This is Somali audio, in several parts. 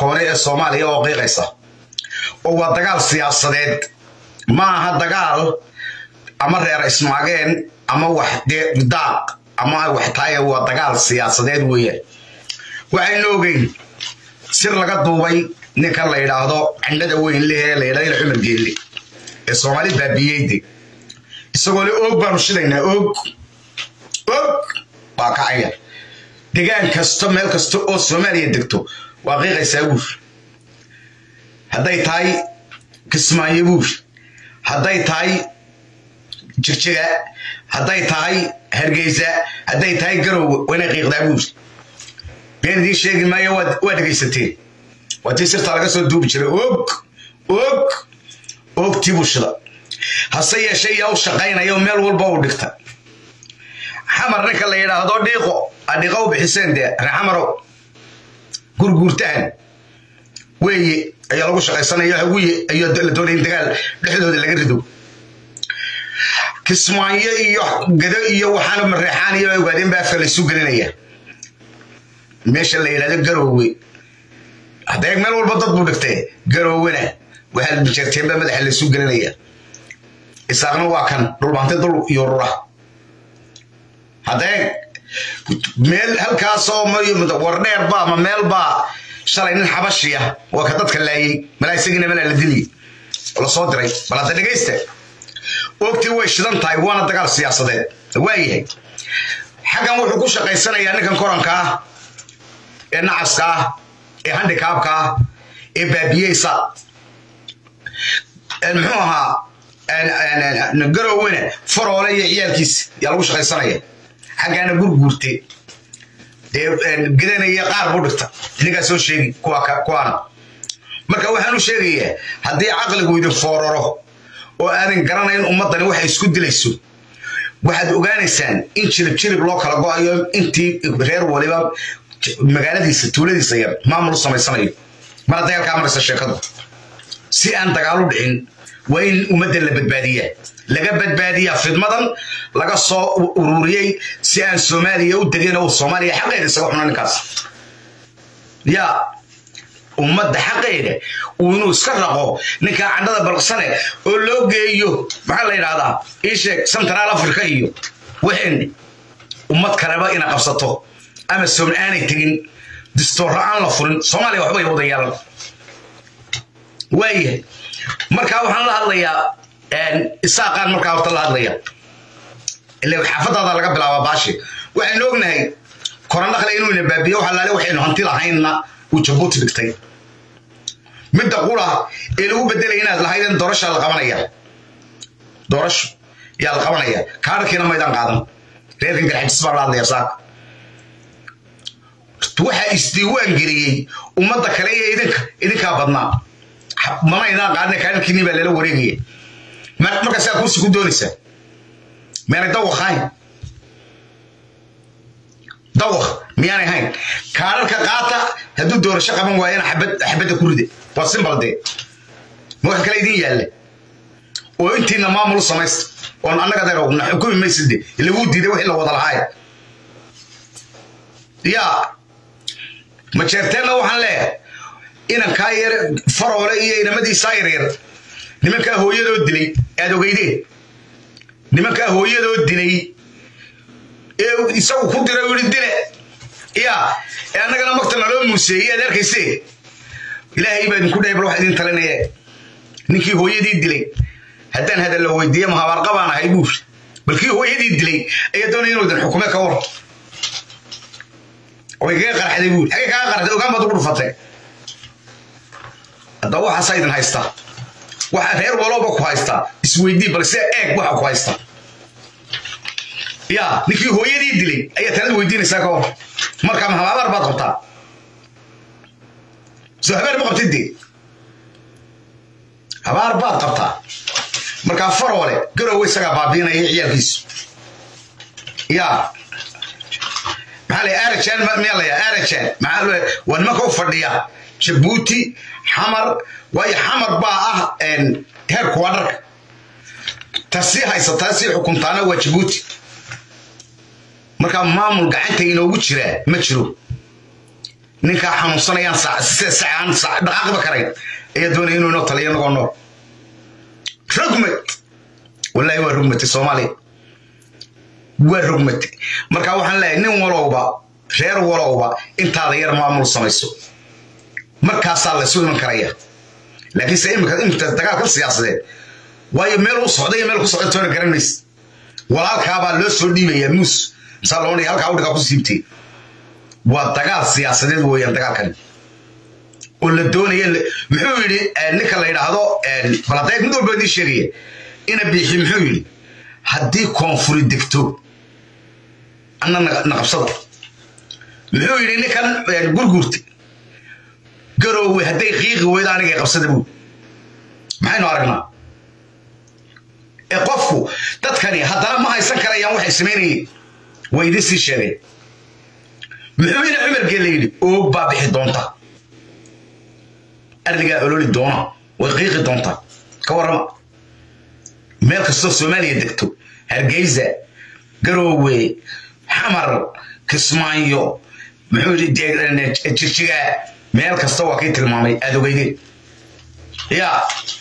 koone ee soomaaliya oo qiiqaysa oo waa dagaal siyaasadeed ma aha dagaal ama reer ismaageen ama wax daaq ama wax taaya waa dagaal siyaasadeed weeyaan waxaynu ogeyn sir laga duubay ninkan la yidhaahdo cindhada weyn lehee la yidhahdo ila cumar geelle ee soomaali baabiyeyde isagoo le oog baanu shidaynaa oog og waa kacaya degaan kasto meel kasta oo soomaaliya degto waa qiiqaysaa buur hadday tahay kismaayo buur hadday tahay jirjiga hadday tahay hargeysa hadday tahay garowe waynay qiiqdaa buur been idiin sheegi maayo waa dhegaysateen waa tii sirtaa laga soo duubi jiray og og ogtii bulshada hase yeeshee yaa u shaqaynaya oo meel walba u dhigta xamar ninka la yidhaahdo dhiiqo adhiiqo u bixiseen dee reexamarow gurguurtahan weeye ayaa lagu shaqaysanaya haguye ayaa la doonaya in dagaal dhexdooda laga rido kismaayo iyo gado iyo waxaana mareexaan iyo ogaadeen baa afka laysu gelinaya meesha la yidhahdo garoowe hadda meel walba dad buu dhigtee garoowena waxaa jeerteenba madaxa laysu gelinaya isaaqna waa kan dhulbaante dul iyo rura haddee meel halkaasoo war dheer ba ama meel baa shalay nin xabashiya waa ka dadka laayey malaa isagiina malaa la diliy la soo diray bal hadda dhegaysta ogtii way shidan tahay waana dagaal siyaasadeed waayahay xaggan wuxuu ku shaqaysanayaa ninkan koranka ah ee nacaska ah ee handikaabka ah ee baabiyeysa muxuu ahaa garowena faroole iyo ciyaalkiisa yaa lagu shaqaysanaya xaggaana gurguurte dee gedanaya qaar buu dhigta idinkaa soo sheegi kuwaana marka waxaan u sheegayaa haddii caqligu idin fooraro oo aadan garanayn ummaddani waxay isku dilayso waxaad ogaanaysaan in jirib jirib loo kala go'ayo intii reer waliba magaaladiisa tuuladiisa yar maamul u samaysanayo mar hadday halkaa maraysa sheekadu si aan dagaal u dhicin waa in ummadda la badbaadiyaa laga badbaadiyaa fidmadan laga soo ururiyey si aan soomaaliya u degin oo soomaaliya xaqeeda isaga xuna ninkaas yaa ummadda xaqeeda uu inuu iska raqo ninkaa candhada balqsane oo loo geeyo maxaa la yidhahdaa ii sheeg central africa iyo waxeen ummad kaleba ina qabsato ama soom aanay tegin distoorra aan la furin soomaaliya waxbay wada yeelan waayahay markaa waxaan la hadlayaa isaaqaan markaa horta la hadlaya ila xaafadaada laga bilaaba baashi waxaynu ognahay korandhaqle inuu ina baabiyo waxa laale waxaynu hanti lahaynna uu jabuuti dhigtay midda qura ee lagu bedelaya inaad lahaydeen doorasha la qabanaya doorasho yaa la qabanaya kaarkiina maydaan qaadan reerkan garxajis baa la hadlaya saaka waxaa isdiiwaan geliyey ummadda kale iyo idinka idinkaa badnaa mana idaan qaadina kaarkiinii baa lala wareegaya markaa saa kursi ku doonaysaa miyaanay dawaq ahayn dawaq miyaanay ahayn kaararka qaata hadduu doorasho qaban waayana xabadda ku ride waa simbal dee ma wax kale idin yaalla oo intiina maamul u samaysta oon annaga deerogna xukumi mayside laguu diiday wixii la wada lahaay yaa majeerteenna waxaan leeyahay inankaa yar faroole iyo inamadiisaa yaryar nimankaa hooyadoo dilay aad ogeydeen nimankaa hooyadoo dilay ee isagu ku dira yidhi dile yaa ee annagana magta naloo muuseeyey aad arkayse ilaahay baa idinku dhahay bal wax idin talinaya ninkii hooyadii dilay haddaan hadalla weydiiye mahabaarqa baan ahay buur bal kii hooyadii dilay ayaa doonaya inuu idin xukume ka war way kaga qarxday buur xagee kaga qarxday ogaan baad ugu dhufatay haddaba waxaasaa idin haystaa waxaa reer walooba ku haystaa isweydii bal sida eeg waxa ku haysta yaa ninkii hooyadii dilay ayaa talada weydiinaysaa ka hor markaa mahabaar baad qabtaa soo habeer ma qabtid dee habaar baad qabtaa markaa faroole garowe isagaa baabiinaya ciyaalkiisu yaa maxaa la arajan miyaa la yaa arajan maxaa waa nimanka u fadhiya jabuuti xamar waayo xamar baa ah heerku waa dharka tasii haysataa sii xukuntaana waa jabuuti markaa maamul gacanta inoogu jiraa ma jiro ninkaa xanuunsanayaan sacaan dhaqaaqba karayn ayaa doonaya inuu inoo taliyo nagoo nool rugmad wallaahi waa rugmatay soomaaliya waa rugmatay marka waxaan leeyahay nin walowba reer walowba intaada yar maamul samayso markaasaa laysu iman karaya laakiinse imika imika dagaalka siyaasadeed waayo meel u socday iyo meel ku socda toona garan maysa walaalkaabaa loo soo dhiibayaa muus masaa loo dhigay halkaa udhigaa ku siibtay waa dagaal siyaasadeed weeyaan dagaalkani oo la doonaya muxuu yidhi ninka la yidhaahdo baladeeg mid walba idii sheegaya ina biixi muxuu yidhi haddii koonfuri degto anna naqabsada muxuu yidhi ninkan gurgurti garoowe hadday qiiqi weydo anigay qabsada buu maxaynu aragnaa ee qofku dadkani haddana ma haysan karayaan waxay samaynayeen way idin sii sheegeen muxuu ina cumargee la yidhi oog baa bixi doonta ardigaa ololi doona way qiiqi doontaa ka warrama meel kastoo soomaaliya degto hargeysa garoowe xamar kismaayo muxuu yidhi jirjigaa meel kasta waa kii tilmaamay aada ogeydeen yaa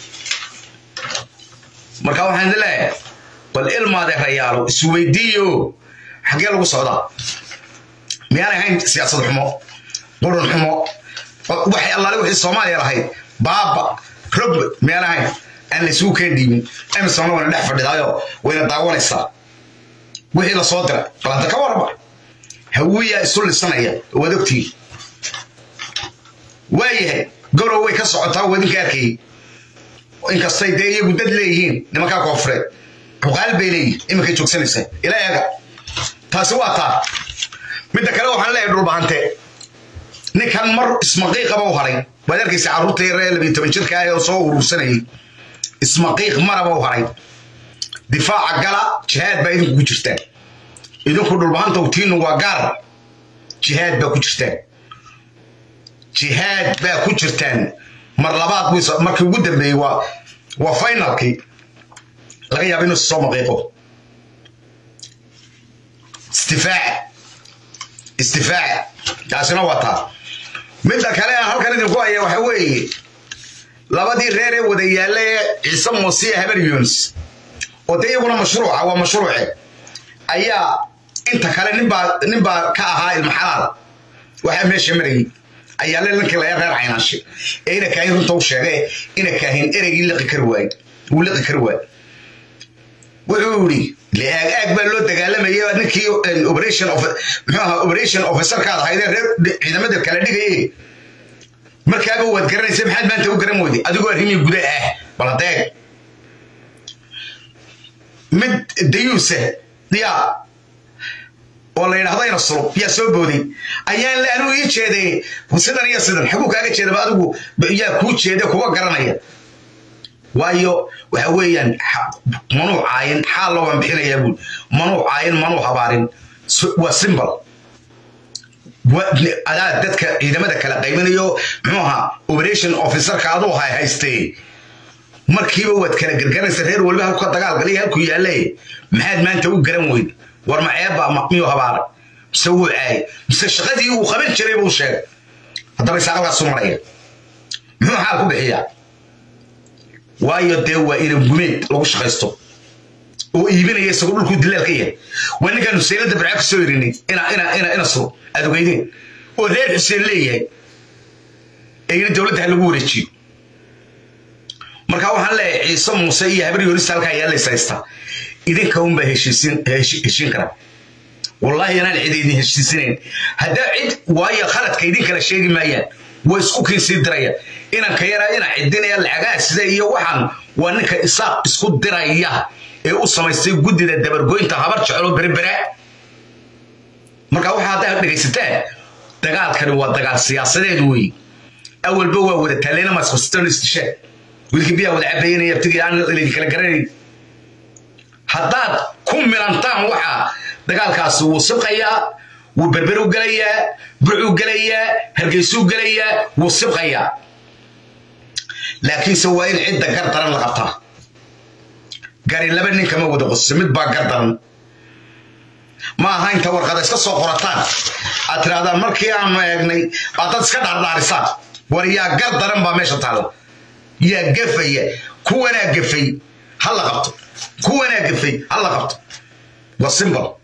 marka waxaan idin leeyahay bal ilmaade rayaalo isweydiiyo xaggee lagu socdaa miyaanay ahayn siyaasad xumo qurun xumo waxay allaale wixii soomaaliya lahayd baaba rog miyaan ahayn aan la isugu keen dhiibin emisonna wayna dhex fadhidaayo wayna daawanaysaa wixii la soo dira balanta ka warrama hawiyaa isu lisanaya waad ogtihiin waayahay gorow way ka socotaa wadinka arkayay inkastay dee iyagu dad leeyihiin nimankaa koonfureed cuqaal bay leeyihin iminkay joogsanaysaa ila eega taasi waa taa midda kale waxaan leeyahay dhulbahante ninkan mar ismaqiiqaba u haray waad arkaysa carruurta yar ee labiyo toban jirka ah oo soo urursanayay ismaqiiq maraba u haray difaaca gala jihaad baa idinku ku jirtaan idinku dhulbahanta utiinu waa gaar jihaad baa ku jirtaan jihaad baa ku jirtaan mar labaad buu markii ugu dambeeyey waa waa finalkii laga yaaba inuu soo maqiiqo istifaac istifaac taasina waa taa midda kale aan halkan idinku haya waxa weeye labadii reer ee wada yaalla ee ciise muuse iyo habar yunis oo dee iyaguna mashruuca waa mashruuce ayaa inta kale ninbaa ninbaa ka ahaa ilma xalaal waxaa meesha marayay ayaa le ninkii laga reer caynaashe ee ina kaahin runta u sheegay ina kaahin ereygii liqi kari waayey wuu liqi kari waayey wuxuu yidhi leaag aag baa loo dagaalamayay ninkii operation muxuu ahaa operation officerkaad ahaydee reer ciidamada kala dhigayay markaaba waad garanaysa maxaad maanta u garan weyday adigoo arrimii guda ah baladeeg mid dayuuse yaa oo la yidhahdo ina sulub yaa soo booday ayaan le anigu ii jeeday sidan iyo sidan xaguu kaaga jeedaba adigu yaa kuu jeeda kuwa garanaya waayo waxa weeyaan manuu caayin xaal looban bixinayaa buul manuu caayin manuu habaarin waa simbol adaa dadka ciidamada kala qaybinayo muxuu ahaa operation officerka aduu hay haystee markiiba waad kala gargaranaysa reer waliba halku ka dagaalgalay halku yaalle maxaad maanta u garan weyd war maceebba miyuu habaara mise wuu caayay mise shaqadii uu qaban jiray buu sheegay haddaba isaaqalkaasu maraya muxuu xaal ku bixiyaa waayo dee waa ina gumeed lagu shaqaysto oo iibinaya isagoo dhulkuu dilaal ka yahay waa ninkaan huseynada barca ka soo irinay ina suro aad ogeydeen oo reer xuseen leeyahay ee ina dowladda ha lagu wareejiyo marka waxaan leeyahay ciise muuse iyo habar yoonista halkaa yaalaysa haystaa idinka unbaa heshiin karaa wallaahi anaan cid idin heshiisinayn haddaa cid waayo khaladka idin kala sheegi maayaan waa isku kiinsii diraya inanka yaraa ina cidinaya lacagaa sida iyo waxaan waa ninka isaaq isku diraya ee u samaystay guddida dabargoynta habar jecelo berbera marka waxa haddaa dhegaysataan dagaalkani waa dagaal siyaasadeed weeye awalba waa wada taaleyna maasqasitoon istishaa wiilkii biyaa wada cabaynaya abtigii aan idin kala garanayn haddaad ku milantaan waxaa dagaalkaasi wuu sibqayaa wuu berberu gelayaa bucuu gelayaa hargeysuu gelayaa wuu sibqayaa laakiinse waa in cidda gar daran la qabtaa gari laba nin kama wada qoso mid baa gar daran ma aha inta warqada iska soo qorataan aad tirahdaan markii aanu eegnay baad dad iska dhaardhaarisaan war yaa gar daran baa meesha taalla yaa gafaya kuwanaa gafay ha la qabto kuwanaa gafay ha la qabto waa simbol